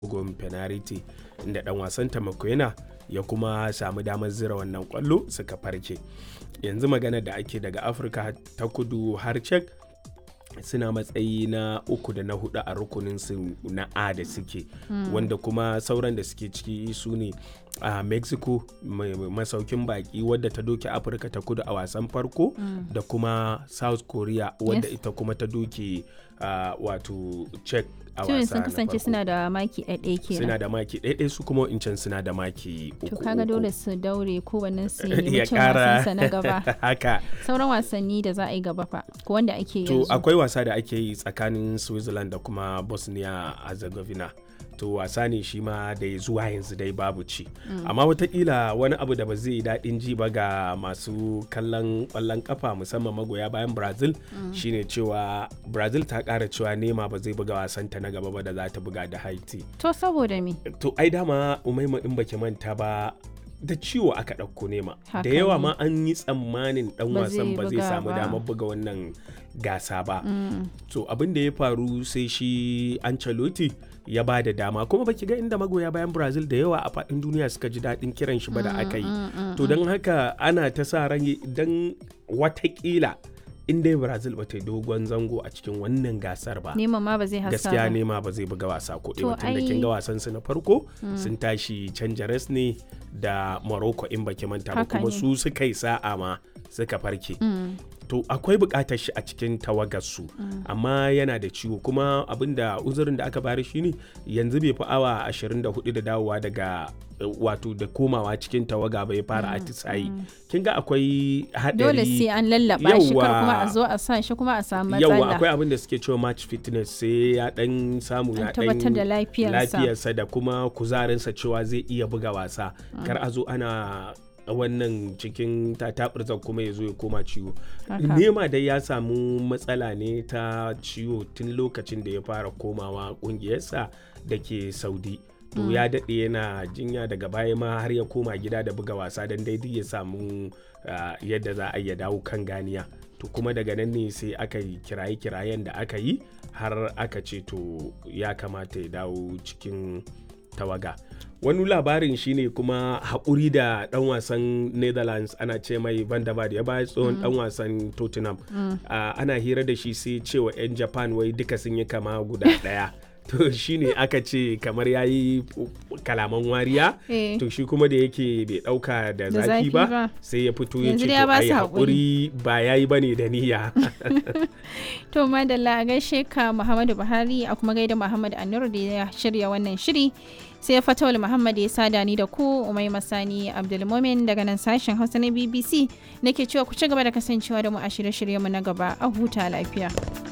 bugun penalty inda dan wasan Tamakwena ya kuma samu damar zira wannan kwallo suka farke yanzu magana da ake daga afirka ta kudu har cek suna matsayi na uku da na hudu a rukunin su na a da suke wanda kuma sauran da suke ciki su ne a mexico masaukin baki wadda ta doke afirka ta kudu a wasan farko da kuma south korea wadda Yes. ita kuma ta doke uh, wato czech a Tuyin wasa sun na kasance farko. suna da maki ɗaiɗai suna kenan. da maki ɗaiɗai su kuma incan suna da maki uku To kaga uku. dole su daure kowannen su ya nemi cin kara wasansa na gaba. haka Sauran wasanni da za a yi gaba fa ko wanda ake to yanzu. akwai wasa da ake yi tsakanin switzerland da kuma bosnia herzegovina to wasa ne shi ma da ya zuwa yanzu dai babu ci amma watakila wani abu da ba zai yi daɗin ji ba ga masu kallon ƙwallon kafa musamman magoya bayan brazil shine cewa brazil ta ƙara cewa nema ba zai buga wasanta na gaba ba da za ta buga da haiti To saboda me? to ai dama umaima in baki manta ba da ciwo aka ɗauko nema Haka da yawa ne. ma an yi tsammanin ɗan Ba wasan zai ba zai buga samu ba. damar buga wannan gasa ba Mm. to abin da ya faru sai shi Ancelotti ya ba da dama kuma baki ga inda magoya bayan Brazil da yawa a faɗin duniya suka ji daɗin kiran shi ba da aka yi to don haka ana ta sa ran don watakila in dai Brazil ba ta yi dogon zango a cikin wannan gasar ba Neman ma ba zai hasa gaskiya ba. nema ba zai buga wasa ko To ɗaya tun da kin ai- ga wasan su na farko sun tashi canja res ne da Morocco in baki manta ba Haka kuma ne. su suka yi sa'a ma suka farke Mm. to akwai bukatar shi a cikin tawagarsu amma yana da ciwo kuma abinda uzurin da aka bari shine yanzu bai fi awa 24 da dawowa daga eh, wato da komawa cikin tawaga bai fara atisayi kin ga akwai hadari Dole sai an lallaba shi kar kuma a Yawwa. zo a sa shi kuma a samu yawa matsala. akwai abin da suke cewa match fitness sai ya dan samu An ya tabbatar da dan lafiyarsa. lafiyarsa da kuma kuzarinsa cewa zai iya buga wasa kar a zo ana wannan cikin tatabirzan kuma ya zo ya koma ciwo Haka. nema dai ya samu matsala ne ta ciwo tun lokacin da ya fara komawa kungiyarsa da ke saudi to ya daɗe yana jinya daga baya ma har ya koma gida da buga wasa don daidai ya samu ah, yadda za a iya dawo kan ganiya to kuma daga nan ne sai aka yi kiraye-kirayen da aka yi har aka ce to ya kamata ya dawo cikin tawaga wani labarin shine kuma haƙuri da ɗan wasan netherlands ana ce mai van der Vaart, ya bayar tsohon ɗan wasan tottenham Ah, ana hira da shi sai cewa 'yan japan wai duka sun yi kama guda ɗaya to shine aka ce kamar ya yi kalaman wariya Eh. to shi kuma da yake bai ɗauka da Da zafi zafi ba ba. sai ya fito ya Yanzu ce dai ya to ba ai su haƙuri ba ya yi bane da niyya To madalla a gaishe ka Muhammadu Buhari a kuma gaida Muhammad Anur da ya shirya wannan shiri. Sai Fatawul Muhammad ya sada ni da ku Umai Masani Abdulmumin daga nan sashen Hausa na BBC nake cewa ku ci gaba da kasancewa da mu a shirye-shiryenmu na gaba a huta lafiya.